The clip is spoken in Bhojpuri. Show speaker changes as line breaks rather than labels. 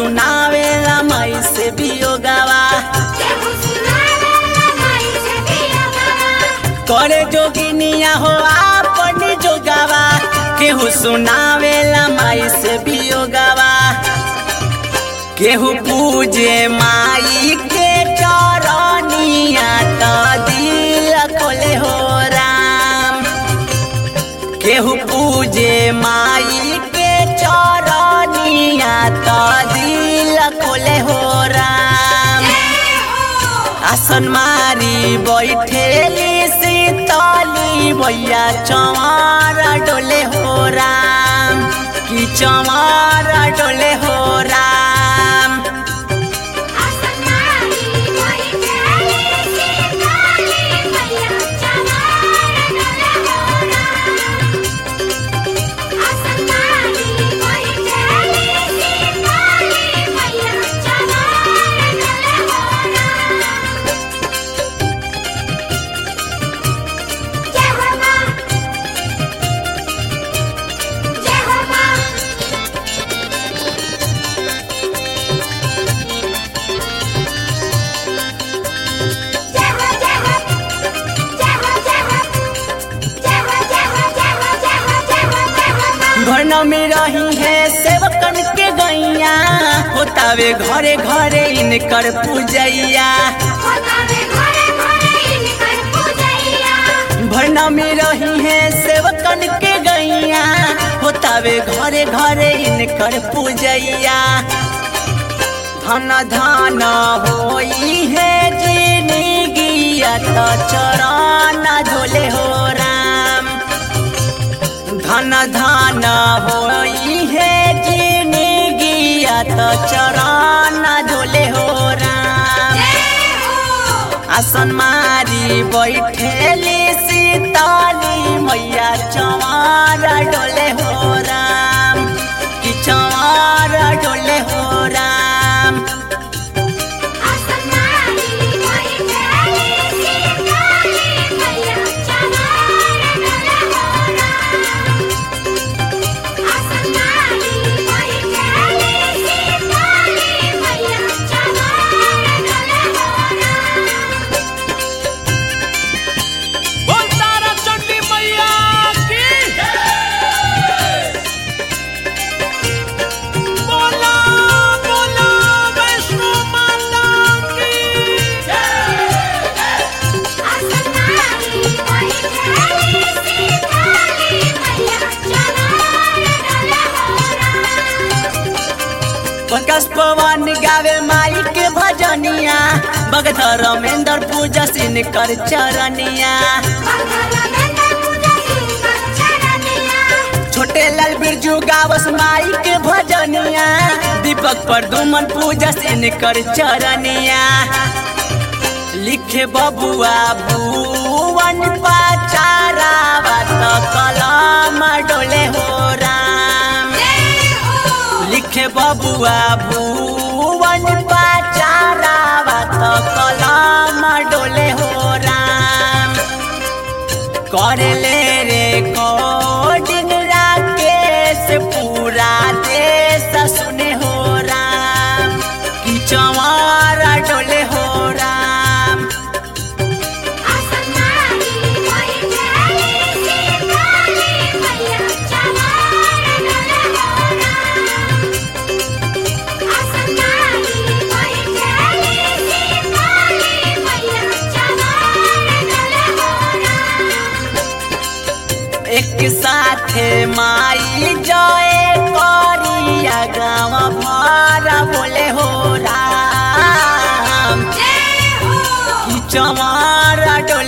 सुनावेला माई से बियोगावा करे जोगिनिया हो आपनी जोगावा केहू सुनावेला माई से बियोगावा केहू पूजे माई के चरनिया त दिल खोले हो राम केहू पूजे माई के चरनिया त दिल खोले हो राम आसन मारी बैठेली सीतली भैया चमार डोले हो राम कि चमार डोले हो राम घर में रही है सेवकन के गैया होतावे घरे घरे इनकर पूजैया भरना में रही है सेवकन के गैया होतावे घरे घरे इनकर पूजैया धन धन होई है जिंदगिया तो चरण झोले हो राम धन धन होई है जिंदगिया तो चरण झोले हो राम आसन मारी बैठेली सीताली मैया चमार डोले हो राम कि चमार डोले हो राम
बोल तारा चंडी मैया की बोला बोला वैष्णो माता की
पंकज पवन गावे माई के भजनिया भगत रमेंद्र पूजा सिन कर चरनिया छोटे लाल बिरजू गावस माई के भजनिया दीपक प्रदुमन पूजा सिन कर चरनिया लिखे बबुआ भुवन पाचारा बात कलम डोले हो राम लिखे बबुआ भुवन पाचारा बात कलम डोले हो राम करेले रे कोडिंग राकेश पूरा देश सुने हो राम कि चमारा डोले हो राम एक साथे माई जय करिया गाँव भरा बोले हो राम कि चमारा डोले